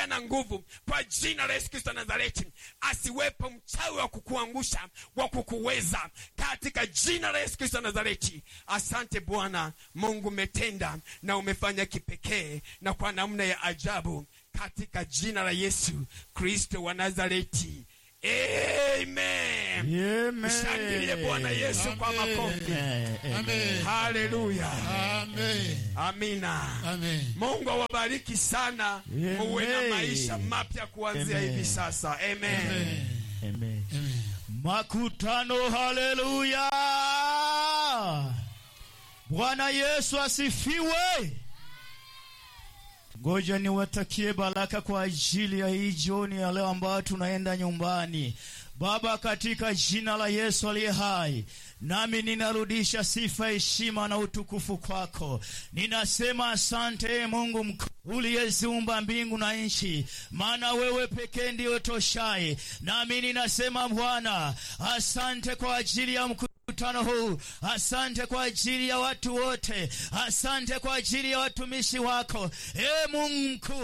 natembea na nguvu kwa jina la Yesu Kristo wa Nazareti. Asiwepo mchawi wa kukuangusha wa kukuweza katika jina la Yesu Kristo wa Nazareti. Asante Bwana Mungu, umetenda na umefanya kipekee na kwa namna ya ajabu katika jina la Yesu Kristo wa Nazareti. Amen. Amen. Mshangilie Bwana Yesu kwa Amen. makofi. Amen. Haleluya. Amen. Amina. Amen. Mungu awabariki sana, Amen. muwe na maisha mapya kuanzia Amen. hivi sasa. Amen. Amen. Amen. Amen. Makutano, haleluya! Bwana Yesu asifiwe. Ngoja niwatakie baraka kwa ajili ya hii jioni ya leo ambayo tunaenda nyumbani. Baba, katika jina la Yesu aliye hai, nami ninarudisha sifa, heshima na utukufu kwako. Ninasema asante ee Mungu mkuu uliyeziumba mbingu na nchi, maana wewe pekee ndiyo toshaye. Nami ninasema Bwana, asante kwa ajili ya mkuu mkutano huu. Asante kwa ajili ya watu wote, asante kwa ajili ya watumishi wako, e Mungu mkuu.